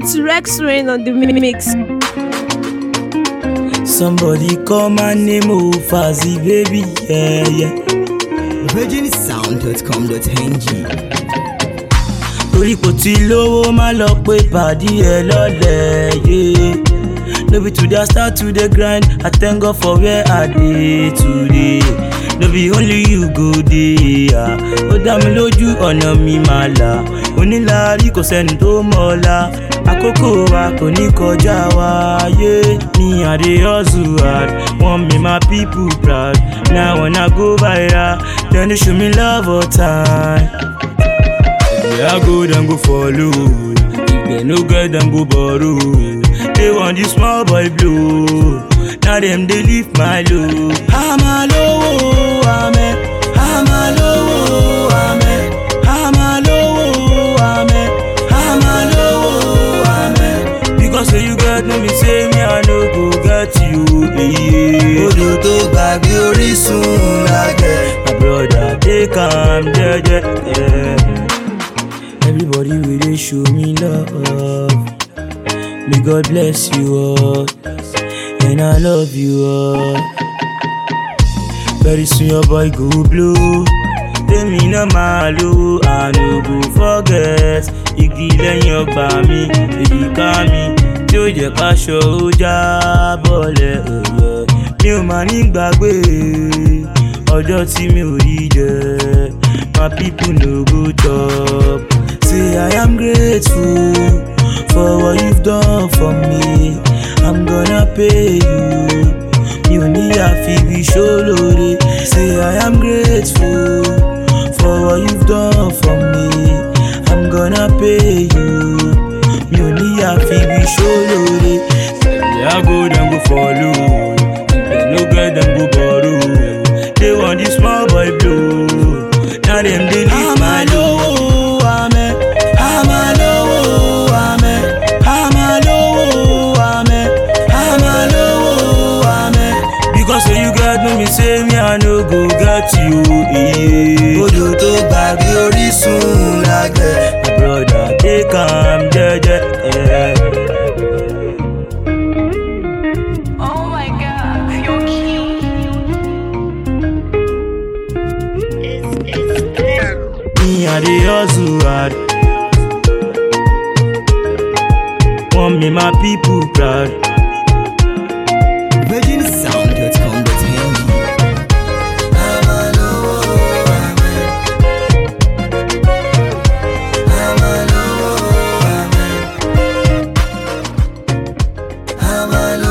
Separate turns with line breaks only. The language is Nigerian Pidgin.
It's Rex Rain on the mix.
Somebody call my name Ofazi, baby, yeah, yeah.
virginsound.com.ng
torí kò tí lówó má lọ pé pàdí ẹ lọ́lẹ̀ yé. no be today i start to dey grind i thank god for where i dey today. no be only you go dey ah. ó dá mi lójú ọ̀nà mi máa là onílàárí kò sẹ́ni tó mọ̀ ọ́la àkókò wa kò ní kọjá wa yé. me i dey hustle hard wan make my people proud now when i go viral dem dey show me love all time. If I go, then go follow. If they no get, then go borrow. They want this small boy blow. Now them they leave my low. I'm a low, amen. I'm a low, amen. I'm a low, amen. I'm a low, amen. Because say you get no me say me I no go get you. Yeah.
odò tó gbàgbé orísun lágẹ̀
My brother, take am jeje. Yeah. Everybody will dey show me love. May God bless you all, and I love you all. Very soon your boy go blow. Tèmi náà máa lo àná go forget. Igi lẹ́yìn ọgbà mi, èjìká mi, tí ó jẹ́ káṣọ ó já bọ́lẹ̀ ẹ̀yẹ. Mi ò máa ní gbàgbé ọjọ́ tí mi ò rí jẹ. My people no go chop. Say I am grateful for what you've done for me. I'm gonna pay you. Mi ò ní àfiwí ṣólóore. Say I am grateful for what you've done for me. I'm gonna pay you. Mi ò ní àfiwí ṣólóore. Say I go then go follow. If they no get them go borrow. They want this small boy blow. Now them they leave my low. Amen. I'm a low. Amen. I'm a low. Amen. I'm a low. Amen. Because say you got no me say me I no go get you. Yeah.
odò tó gbàgbé orísun lágẹ̀
My brother, take am jeje. Yeah.
Oh my god, you're cute.
Me I dey hustle hard. Want me my people proud.
virginsound.com.ng I'm a low, amen. I'm a low, amen. I'm a